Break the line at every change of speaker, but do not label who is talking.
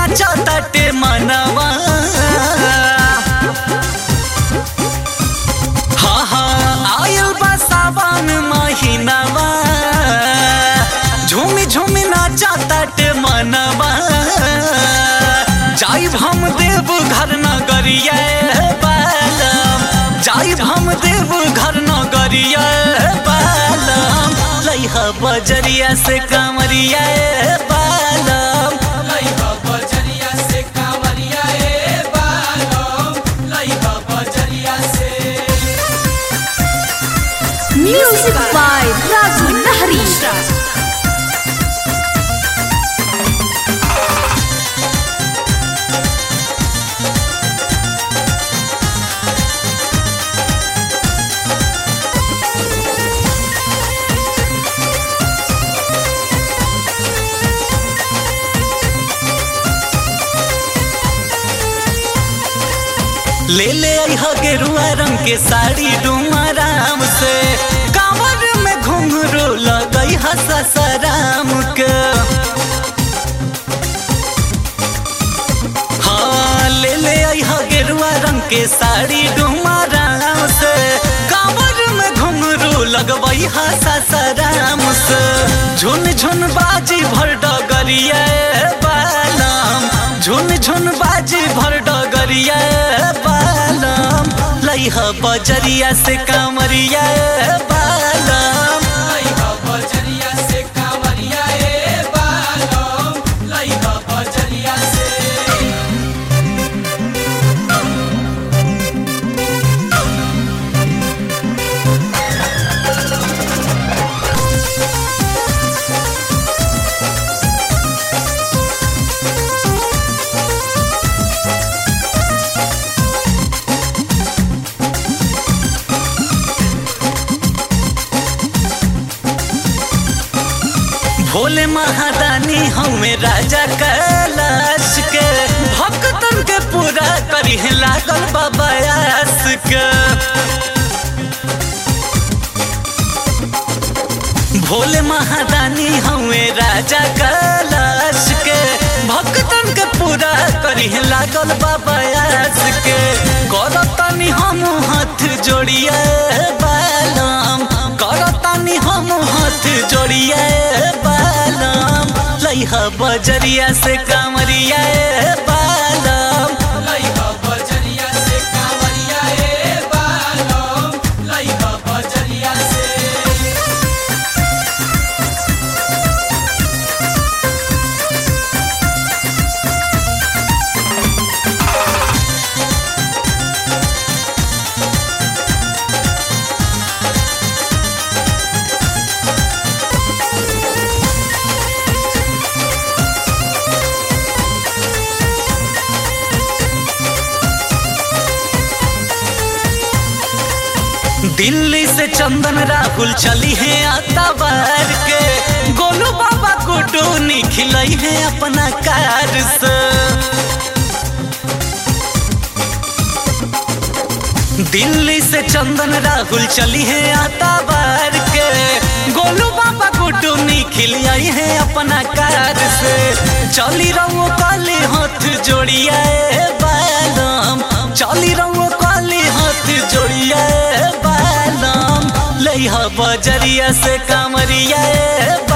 नाचा ताटे मनवा हाँ हाँ आयल बा सावन महीनावा झूमी झूमी नाचा ताटे मनवा जाइब हम देव घर नगरिया बालम जाइब हम देव घर नगरिया बालम लइहा बजरिया से कामरिया बालम
लइहा बजरिया से कांवरिया ए बालम लइहा बजरिया से
Music by Raju Nahri.
ले ले अइह गेरुआ रंग के साड़ी डुमराम से कांवर में घुंघरू लगई ससराम के हाँ ले ले अइह गेरुआ रंग के साड़ी डुमराम से कांवर में घुंघरू लगवई ससराम से झुन झुन बाजी भर डगरिया बालम झुन झुन बाजी भर डगरिया बालम लइहा बजरिया से कामरिया बालम
लइहा बजरिया से कांवरिया ए बालम लइहा बजरिया से
भोले महादानी हमें राजा कैलाश के भक्तन के पूरा करी लागल बाबायास के भोले महादानी हमें राजा कैलाश के भक्तन के पूरा करी लागल बाबायास के करतनी हम हाथ जोड़िए बालम करतनी हम हाथ जोड़िए बालम लइहा बजरिया से कामरिया बालम
लइहा बजरिया से कांवरिया ए बालम लइहा बजरिया से
दिल्ली से चंदन राहुल चली है आताबार के गोलू बाबा गुड्डू निखिलई है अपना कार से दिल्ली से चंदन राहुल चली है आताबार के गोलू बाबा गुड्डू निखिल आई है अपना कार से चली रहो काली हाथ जोड़िया बालम चली रहो काली हाथ जोड़िया बालम लइहा बजरिया से कामरिया